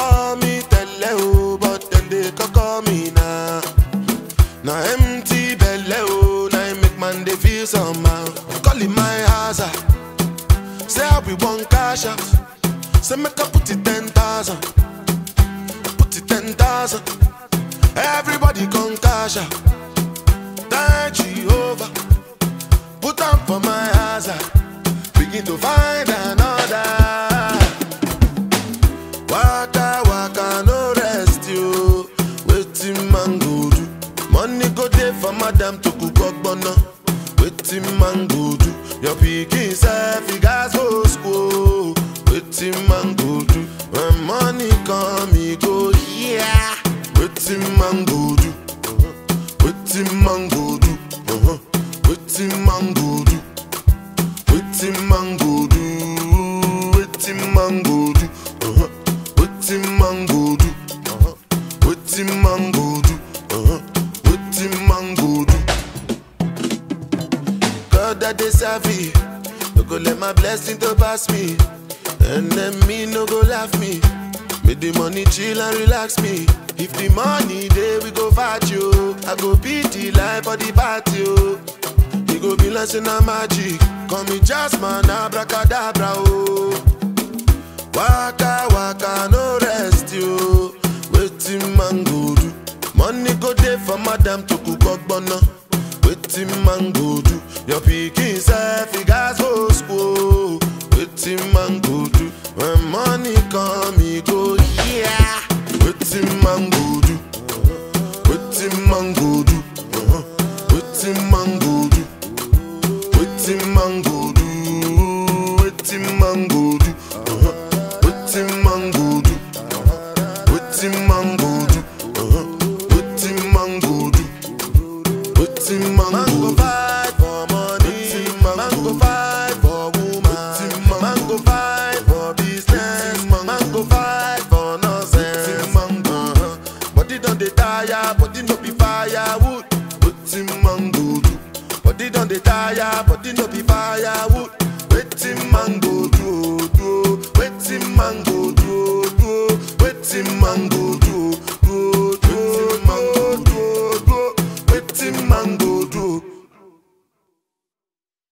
call me tele o, but then they call me now. Now empty belly oh, now it make man they feel somehow. Calling my house, ah. say I be one cash out. Say make I put it ten thousand, put it ten thousand. Everybody come cash out. Thank Jehovah, put on for my house. ah. Begin to find another. Waka waka no rest you. Waiting man go do. Money go there for madam to cook ogbonna. Waiting man go do. Your pikin self you guys go school. Waiting man go do. When money come he go yeah. Waiting man go do. Waiting man go do. Uh-huh. Waiting man go do. Waiting man go do. Waiting man go do. Uh-huh. Waiting man go do. Uh-huh. Waiting man go do. Uh-huh. Waiting man go do. God that they serve me. No go let my blessing to pass me. And then me no go laugh me. Make the money chill and relax me. If the money there we go fight you. I go beat the life for the party. Oh. You go be like say na magic. Call me Jasmine, abracadabra. Oh. Waka waka no rest you. Waiting man go do. Money go there for madam to cook ogbonna. Waiting man go do. Your pikin self you guys go school. Waiting man go do. When money come he go yeah. Waiting man go do. Waiting man go do. Uh-huh. Waiting man go do. Waiting man go do. Waiting man go do. Uh-huh. Waiting man go do. Waiting man go do. Uh-huh. Waiting man go do. Waiting man go fight for money. Man go fight for woman. Man go fight for business. Man go fight for nonsense. Uh-huh. Body don dey tire, body no be firewood. Waiting man go do. Body don dey tire, body no be firewood. Waiting man go do, oh, do. oh. Waiting man go do, oh, do. oh. Waiting man go do.